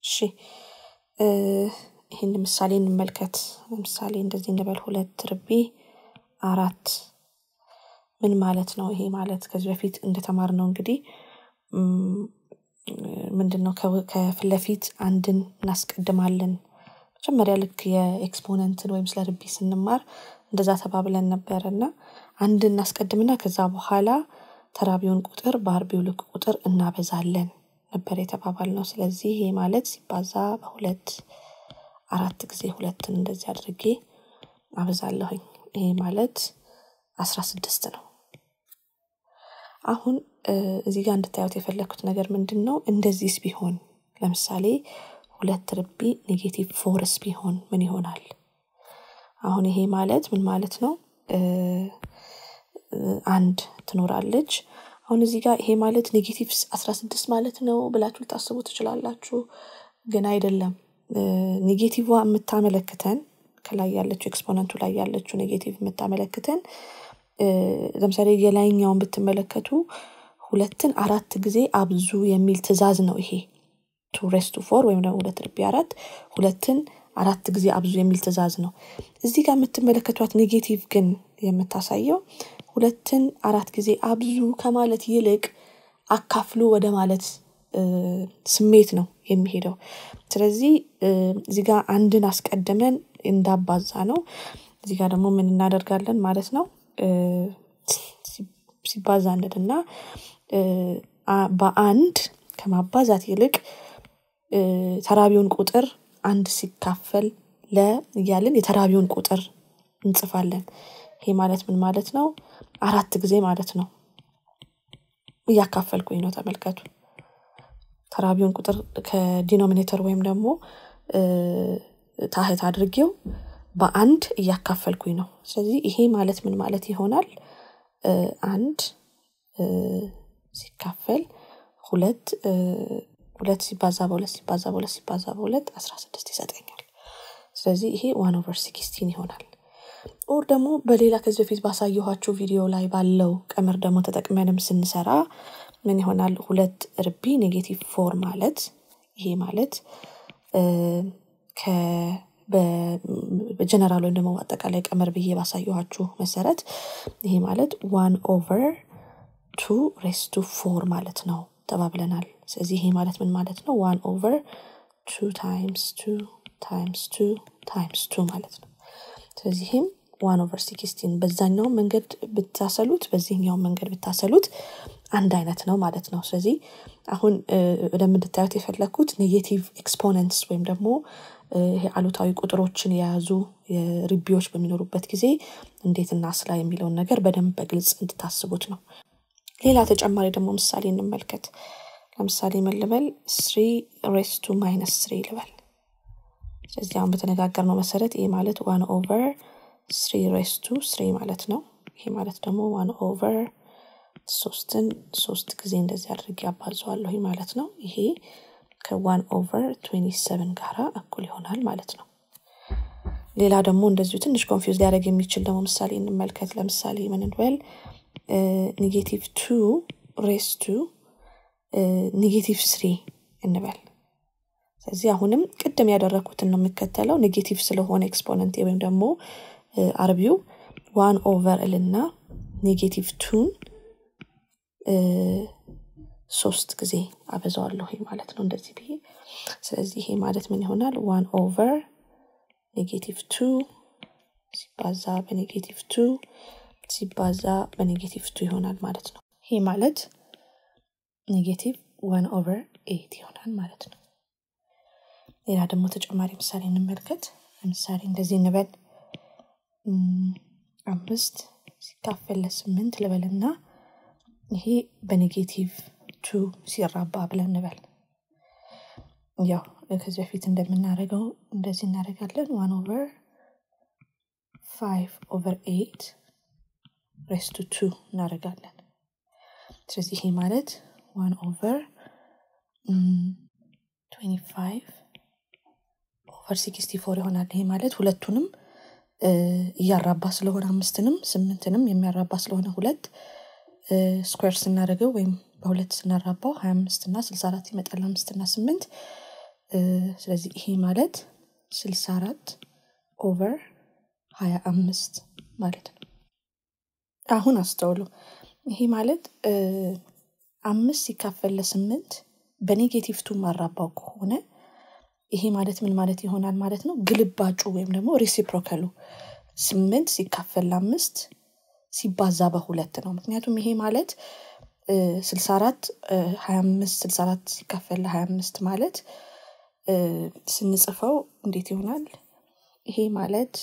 እሺ ይህን ምሳሌ እንመልከት። ለምሳሌ እንደዚህ እንበል ሁለት ርቢ አራት ምን ማለት ነው? ይሄ ማለት ከዚህ በፊት እንደተማርነው እንግዲህ ምንድን ነው ከፊት ለፊት አንድን እናስቀድማለን። መጀመሪያ ልክ የኤክስፖነንትን ወይም ስለ ርቢ ስንማር እንደዛ ተባብለን ነበረ እና አንድ እናስቀድምና ከዛ በኋላ ተራቢውን ቁጥር በአርቢው ልክ ቁጥር እናበዛለን ነበር የተባባል ነው። ስለዚህ ይሄ ማለት ሲባዛ በሁለት አራት ጊዜ ሁለትን እንደዚህ አድርጌ አበዛለሁኝ። ይሄ ማለት አስራ ስድስት ነው። አሁን እዚህ ጋር እንድታዩት የፈለግኩት ነገር ምንድን ነው? እንደዚህስ ቢሆን ለምሳሌ ሁለት ርቢ ኔጌቲቭ ፎርስ ቢሆን ምን ይሆናል? አሁን ይሄ ማለት ምን ማለት ነው? አንድ ትኖራለች። አሁን እዚህ ጋር ይሄ ማለት ኔጌቲቭ አስራ ስድስት ማለት ነው ብላችሁ ልታስቡ ትችላላችሁ። ግን አይደለም። ኔጌቲቭ የምታመለክተን ከላይ ያለችው ኤክስፖነንቱ ላይ ያለችው ኔጌቲቭ የምታመለክተን ለምሳሌ የላይኛውን ብትመለከቱ ሁለትን አራት ጊዜ አብዙ የሚል ትዕዛዝ ነው ይሄ ቱ ሬስ ቱ ፎር ወይም ደግሞ ሁለት ርቢ አራት ሁለትን አራት ጊዜ አብዙ የሚል ትዕዛዝ ነው። እዚህ ጋር የምትመለከቷት ኔጌቲቭ ግን የምታሳየው ሁለትን አራት ጊዜ አብዙ ከማለት ይልቅ አካፍሉ ወደ ማለት ስሜት ነው የሚሄደው። ስለዚህ እዚህ ጋር አንድን አስቀድመን እንዳባዛ ነው። እዚህ ጋር ደግሞ ምን እናደርጋለን ማለት ነው? ሲባዛ እንልና በአንድ ከማባዛት ይልቅ ተራቢውን ቁጥር አንድ ሲካፈል ለ እያልን የተራቢውን ቁጥር እንጽፋለን። ይሄ ማለት ምን ማለት ነው? አራት ጊዜ ማለት ነው። እያካፈልኩኝ ነው ተመልከቱ። ተራቢውን ቁጥር ከዲኖሚኔተር ወይም ደግሞ ታህት አድርጌው በአንድ እያካፈልኩኝ ነው። ስለዚህ ይሄ ማለት ምን ማለት ይሆናል? አንድ ሲካፈል ሁለት ሁለት ሲባዛ በሁለት ሲባዛ በሁለት ሲባዛ በሁለት አስራ ስድስት ይሰጠኛል። ስለዚህ ይሄ ዋን ኦቨር ሲክስቲን ይሆናል። ኦር ደግሞ በሌላ ከዚህ በፊት ባሳየኋችሁ ቪዲዮ ላይ ባለው ቀመር ደግሞ ተጠቅመንም ስንሰራ ምን ይሆናል? ሁለት ርቢ ኔጌቲቭ ፎር ማለት ይሄ ማለት በጀነራል ወይም ደግሞ አጠቃላይ ቀመር ብዬ ባሳየኋችሁ መሰረት ይሄ ማለት ዋን ኦቨር ቱ ሬስ ቱ ፎር ማለት ነው ተባብለናል። ስለዚህ ይሄ ማለት ምን ማለት ነው? ዋን ኦቨር ቱ ታይምስ ቱ ታይምስ ቱ ታይምስ ቱ ማለት ነው። ስለዚህ ይህም ዋን ኦቨር ሲክስቲን በዛኛውም መንገድ ብታሰሉት በዚህኛውም መንገድ ብታሰሉት አንድ አይነት ነው ማለት ነው። ስለዚህ አሁን ወደምንድታዩት የፈለግኩት ኔጌቲቭ ኤክስፖነንትስ ወይም ደግሞ ይሄ አሉታዊ ቁጥሮችን የያዙ ርቢዎች በሚኖሩበት ጊዜ እንዴት እናስላ የሚለውን ነገር በደንብ በግልጽ እንድታስቡት ነው። ሌላ ተጨማሪ ደግሞ ምሳሌ እንመልከት። ለምሳሌ ምን ልበል? ስሪ ሬስ ቱ ማይነስ ስሪ ልበል። ስለዚህ አሁን በተነጋገርነው መሰረት ይሄ ማለት ዋን ኦቨር ስሪ ሬስ ቱ ስሪ ማለት ነው። ይሄ ማለት ደግሞ ዋን ኦቨር ሶስትን ሶስት ጊዜ እንደዚህ አድርጌ አባዘዋለሁ ማለት ነው። ይሄ ከዋን ኦቨር ትዌንቲ ሰቨን ጋራ እኩል ይሆናል ማለት ነው። ሌላ ደግሞ እንደዚሁ ትንሽ ኮንፊውዝ ሊያደርግ የሚችል ደግሞ ምሳሌ እንመልከት። ለምሳሌ ምን እንበል? ኔጌቲቭ ቱ ሬስ ቱ ኔጌቲቭ ስሪ እንበል። ስለዚህ አሁንም ቅድም ያደረግኩትን ነው የሚከተለው። ኔጌቲቭ ስለሆነ ኤክስፖነንት ወይም ደግሞ አርቢው ዋን ኦቨር እልና ኔጌቲቭ ቱን ሶስት ጊዜ አበዛዋለሁ ማለት ነው እንደዚህ ብዬ። ስለዚህ ይሄ ማለት ምን ይሆናል? ዋን ኦቨር ኔጌቲቭ ቱ ሲባዛ በኔጌቲቭ ቱ ሲባዛ በኔጌቲቭ ቱ ይሆናል ማለት ነው። ይሄ ማለት ኔጌቲቭ ዋን ኦቨር ኤት ይሆናል ማለት ነው። ሌላ ደግሞ ተጨማሪ ምሳሌ እንመልከት። ለምሳሌ እንደዚህ እንበል አምስት ሲካፈል ለስምንት ልበልና ይሄ በኔጌቲቭ ቱ ሲራባ ብለን እንበል። ያው ከዚህ በፊት እንደምናደርገው እንደዚህ እናደርጋለን። ዋን ኦቨር ፋይቭ ኦቨር ኤት ሬስ ቱ ቱ እናደርጋለን። ስለዚህ ይሄ ማለት ዋን ኦቨር ትዌንቲ ፋይቭ ኦቨር ሲክስቲ ፎር ይሆናል። ይሄ ማለት ሁለቱንም እያራባ ስለሆነ አምስትንም ስምንትንም የሚያራባ ስለሆነ ሁለት ስኩዌር ስናደርገው ወይም በሁለት ስናራባው ሀያ አምስት እና ስልሳ አራት ይመጣል። አምስት እና ስምንት ስለዚህ ይሄ ማለት ስልሳ አራት ኦቨር ሀያ አምስት ማለት ነው አሁን አስተውሉ ይሄ ማለት አምስት ሲካፈል ለስምንት በኔጌቲቭ ቱ ማራባው ከሆነ ይሄ ማለት ምን ማለት ይሆናል ማለት ነው ግልባጩ ወይም ደግሞ ሪሲፕሮከሉ ስምንት ሲካፈል ለአምስት ሲባዛ በሁለት ነው ምክንያቱም ይሄ ማለት ስልሳ አራት ሀያ አምስት ስልሳ አራት ሲካፈል ለሀያ አምስት ማለት ስንጽፈው እንዴት ይሆናል ይሄ ማለት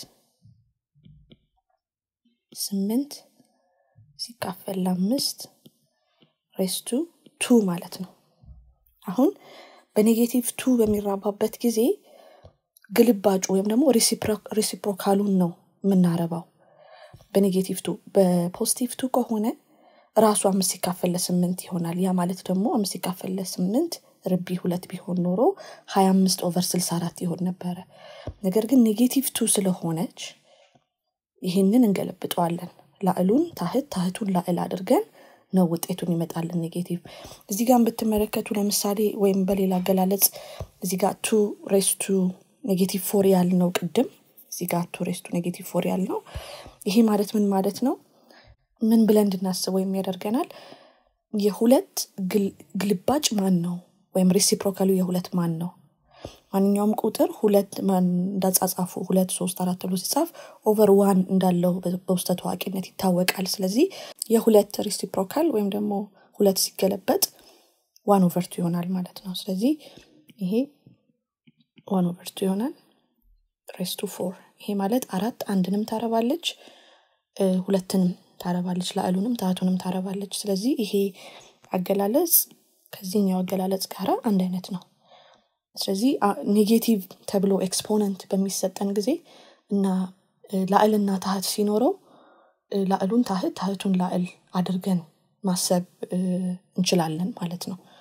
ስምንት ሲካፈል ለአምስት ሬስቱ ቱ ማለት ነው አሁን በኔጌቲቭ ቱ በሚራባበት ጊዜ ግልባጩ ወይም ደግሞ ሪሲፕሮካሉን ነው የምናረባው በኔጌቲቭ ቱ በፖዚቲቭ ቱ ከሆነ ራሱ አምስት ሲካፈል ለስምንት ይሆናል ያ ማለት ደግሞ አምስት ሲካፈል ለስምንት ርቢ ሁለት ቢሆን ኖሮ ሀያ አምስት ኦቨር ስልሳ አራት ይሆን ነበረ ነገር ግን ኔጌቲቭ ቱ ስለሆነች ይህንን እንገለብጠዋለን ላዕሉን ታህት ታህቱን ላዕል አድርገን ነው ውጤቱን ይመጣልን ኔጌቲቭ እዚህ ጋር ብትመለከቱ ለምሳሌ ወይም በሌላ አገላለጽ እዚህ ጋር ቱ ሬስቱ ኔጌቲቭ ፎር ያልነው ቅድም እዚህ ጋር ቱ ሬስቱ ኔጌቲቭ ፎር ያልነው ይሄ ማለት ምን ማለት ነው ምን ብለን እንድናስበው የሚያደርገናል የሁለት ግልባጭ ማን ነው ወይም ሬሲፕሮካሉ የሁለት ማን ነው ማንኛውም ቁጥር ሁለት እንዳጻጻፉ ሁለት ሶስት አራት ተብሎ ሲጻፍ ኦቨር ዋን እንዳለው በውስጠ ታዋቂነት ይታወቃል ስለዚህ የሁለት ሬሲፕሮካል ወይም ደግሞ ሁለት ሲገለበጥ ዋን ኦቨርቱ ይሆናል ማለት ነው ስለዚህ ይሄ ዋን ኦቨርቱ ይሆናል ሬስቱ ፎር ይሄ ማለት አራት አንድንም ታረባለች ሁለትንም ታረባለች ላዕሉንም ታቱንም ታረባለች ስለዚህ ይሄ አገላለጽ ከዚህኛው አገላለጽ ጋር አንድ አይነት ነው ስለዚህ ኔጌቲቭ ተብሎ ኤክስፖነንት በሚሰጠን ጊዜ እና ላዕልና ታህት ሲኖረው ላዕሉን ታህት ታህቱን ላዕል አድርገን ማሰብ እንችላለን ማለት ነው